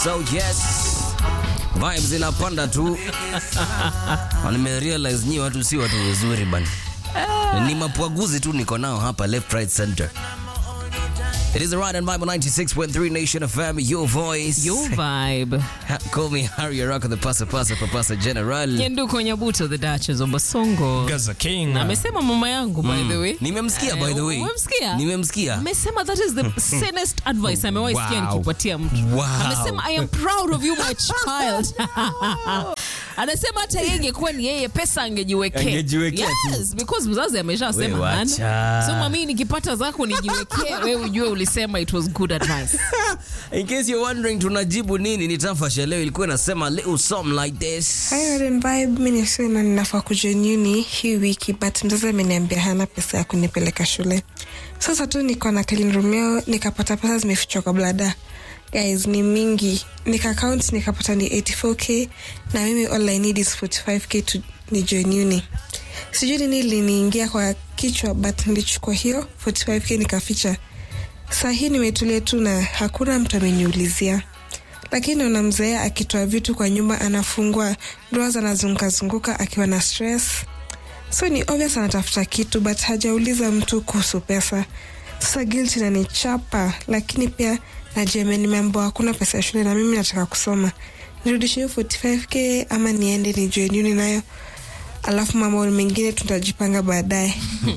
So yes, vibes zinapanda tu. Na nimerealize nyi watu si watu wazuri bana. Ni mapwaguzi tu niko nao hapa left right center. It is the Ride and Bible 96.3 Nation FM, your voice. Your vibe. Ha- Call me Harry Araka, the pasa pasa papasa general. Nyenduko Nyabuto, the Duchess of Basongo. Gaza King. Na amesema mama yangu by the way. Nimemsikia by the way. Umemsikia? Nimemsikia. Amesema that is the sanest advice amewahi sikia Wow. nikipatia mtu. Wow. Amesema I am proud of you my child. Anasema hata yeye ingekuwa ni yeye pesa angejiwekea. Angejiwekea tu. Yes, because mzazi We ameshasema wacha. hana. So mami nikipata zako nijiwekee, wewe ujue ulisema it was good advice. In case you're wondering tunajibu nini, ni tafasha leo ilikuwa inasema little something like this. Hi Red Vibe, mi nisema ninafaa kujoin uni hii wiki but mzazi ameniambia hana pesa ya kunipeleka shule. Sasa tu niko na Clean Romeo nikapata pesa zimefichwa kwa blada. Guys, ni mingi. Nika count nikapata ni 84k na mimi all I need is 45k to ni join uni. Sijui nini liniingia kwa kichwa but nilichukua hiyo 45k nikaficha. Saa hii nimetulia tu na hakuna mtu ameniulizia lakini unamzoea akitoa vitu kwa nyumba anafungua doors anazunguka zunguka akiwa na stress so ni obvious anatafuta kitu but hajauliza mtu kuhusu pesa sasa guilt inanichapa lakini pia najua nimeambiwa hakuna pesa ya shule na mimi nataka kusoma nirudishe hiyo 45k ama niende ni join uni nayo alafu mambo mengine tutajipanga baadaye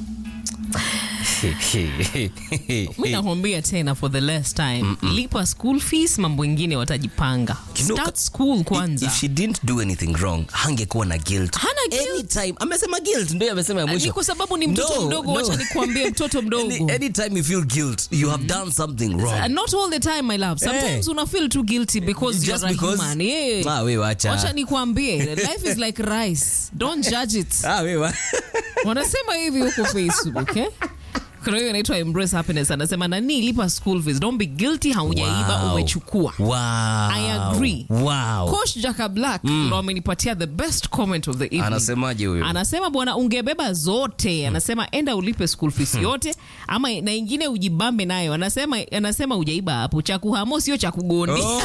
mi nakwambia tena for the last time lipa school fees mambo ingine watajipanga You know, start school kwanza If she didn't do anything wrong, hangekuwa na guilt. Hana guilt. Anytime. Amesema guilt, ndio amesema ya ni mwisho. kwa sababu ni mtoto No, mdogo no. wacha nikuambie mtoto mdogo Any, anytime you feel guilt, you have done something Uh, wrong. not all the time my love sometimes Eh. una feel too guilty because Just you're a because? human yeah. Ah, we wacha. wacha nikuambie life is like rice don't judge it Ah, we wa- wanasema hivi huko facebook eh? kuna hiyo inaitwa embrace happiness anasema nani lipa school fees don't be guilty haujaiba Wow. umechukua Wow. I agree. Wow. coach jaka black ndo amenipatia the best comment of the evening Anasemaje huyo? anasema bwana ungebeba zote anasema enda ulipe school fees yote ama na ingine ujibambe nayo anasema anasema ujaiba hapo cha kuhamo sio cha kugondi Oh.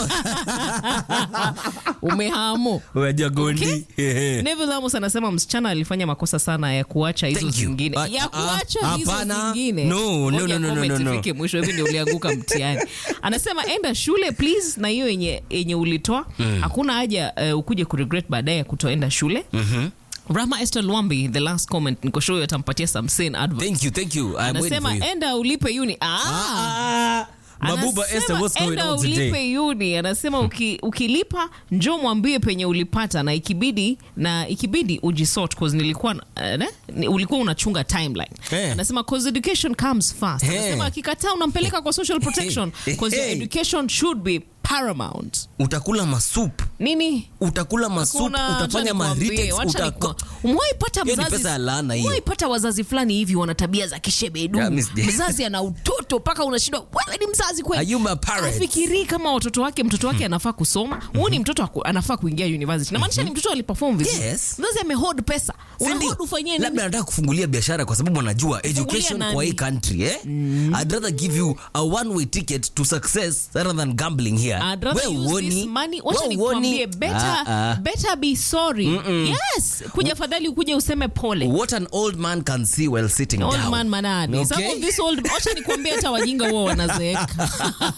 umehamo Unajua gondi. Okay. Hehe. Neville Amos anasema msichana alifanya makosa sana ya kuacha hizo Thank you. zingine Ah, ya ah, kuacha hizo hapana. zingine No, no, Ngoja no, no, comment no, no. ifike mwisho hivi ndio ulianguka mtihani anasema enda shule please na hiyo yenye yenye ulitoa hakuna haja uh, ukuje kuregret baadaye ya kutoenda shule Rama Esther Lwambi the last comment niko sure atampatia some sane advice Thank you, thank you. I'm waiting anasema for you. enda ulipe uni ah, Ah, Mabuba Anasema, Esther, what's going enda on today? ulipe uni anasema uki, ukilipa njo mwambie penye ulipata na ikibidi na ikibidi ujisort cause nilikuwa uh, ne? Ni- ulikuwa unachunga timeline Eh. anasema cause education comes first Eh. anasema akikataa unampeleka kwa social protection cause your Eh. education should be paramount Utakula masup. nini Utakula masup, Hakuna, utafanya wacha ma nikwambie, retakes, wacha uta- niku- umewahi pata Hiyo ni mzazi- pesa ya laana hiyo. umewahi pata wazazi fulani hivi wana tabia za kishebedu Yeah, miss- mzazi ana utoto mpaka unashindwa wewe ni mzazi kweli Are you my parent? afikirii kama watoto wake mtoto wake anafaa kusoma huu ni mtoto aku- anafaa kuingia university namaanisha ni mtoto aliperform vizuri Yes. mzazi amehold pesa Si ndio? unahold ufanyie nini labda nataka kufungulia biashara kwa sababu anajua education nani? kwa hii country eh? I'd rather give you a one way ticket to success rather than gambling here. I'd rather We use uoni? this money. Wacha We nikwambie, uoni? better, Ah, ah. better be sorry yes kuja fadhali ukuje useme pole What an old man can see while sitting old down. man manani some Okay? of this old wacha nikwambie hata wajinga huwa wanazeeka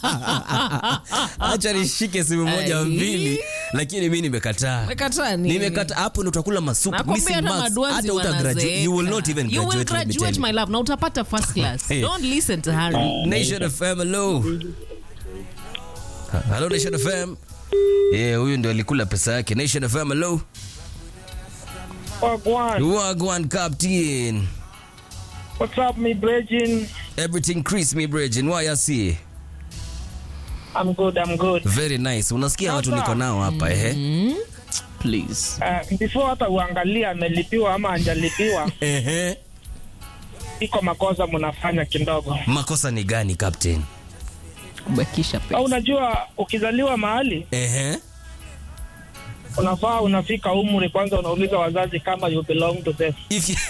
Acha nishike simu moja Ai. mbili, lakini mi nimekataa. Umekataa nini? Nimekata hapo ndo utakula masupu Nakwambia missing hata marks. maduazi Hata uta graduate. wanazeeka. You will not even You will graduate, let me graduate, tell you. my love na utapata first class Hey. don't listen to Harry Nation FM, hello. Hello, Nation FM. Yeah, huyu ndio alikula pesa yake. Nation FM, hello. Wagwan. Wagwan Captain. What's up, me Bridging? Everything Chris me Bridging. Why I see? I'm good, I'm good. Very nice. Unasikia watu Sasa. niko nao hapa ehe. please Uh, before hata uangalia amelipiwa ama anjalipiwa, Ehe. iko makosa mnafanya kidogo. Makosa ni gani Captain? kubakisha Au pesa unajua ukizaliwa mahali Ehe. unafaa unafika umri kwanza, unauliza wazazi kama you belong to them. If you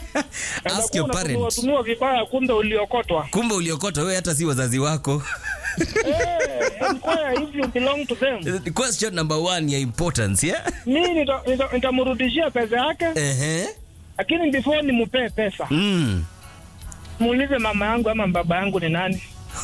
Ask your parent. Unatumiwa vibaya, kumbe uliokotwa. Kumbe uliokota wewe hata si wazazi wako. Eh, inquire if you belong to them. Question number one ya importance, yeah? Mi nita- nita- nitamrudishia pesa yake, Ehe. lakini before nimupee pesa Mm. muulize mama yangu ama baba yangu ni nani,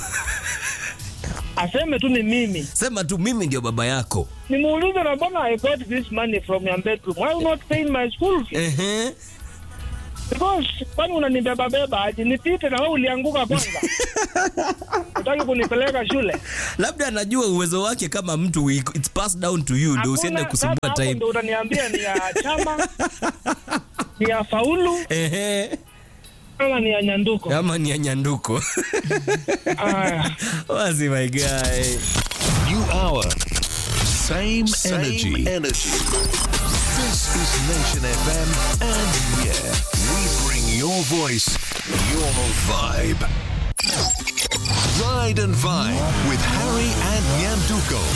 aseme tu ni mimi. Sema tu mimi ndio baba yako. Nimuulize na mbona I got this money from your bedroom, why you not paying my school fees? Ehe. Because kwani unanibeba beba aje? Nipite na wewe ulianguka kwanza. Unataka kunipeleka shule? Labda anajua uwezo wake kama mtu it's passed down to you ndio usiende Hakuna- kusumbua sasa hapo time. Ndio utaniambia ni ya chama ni ya faulu Ehe. ama ni ya nyanduko. Ama ni ya nyanduko. Aya. Wazi my guy. New hour. Same, Same energy. energy. This is Nation FM, and yeah, we bring your voice, your vibe. Ride and Vibe with Harry and Nyanduko.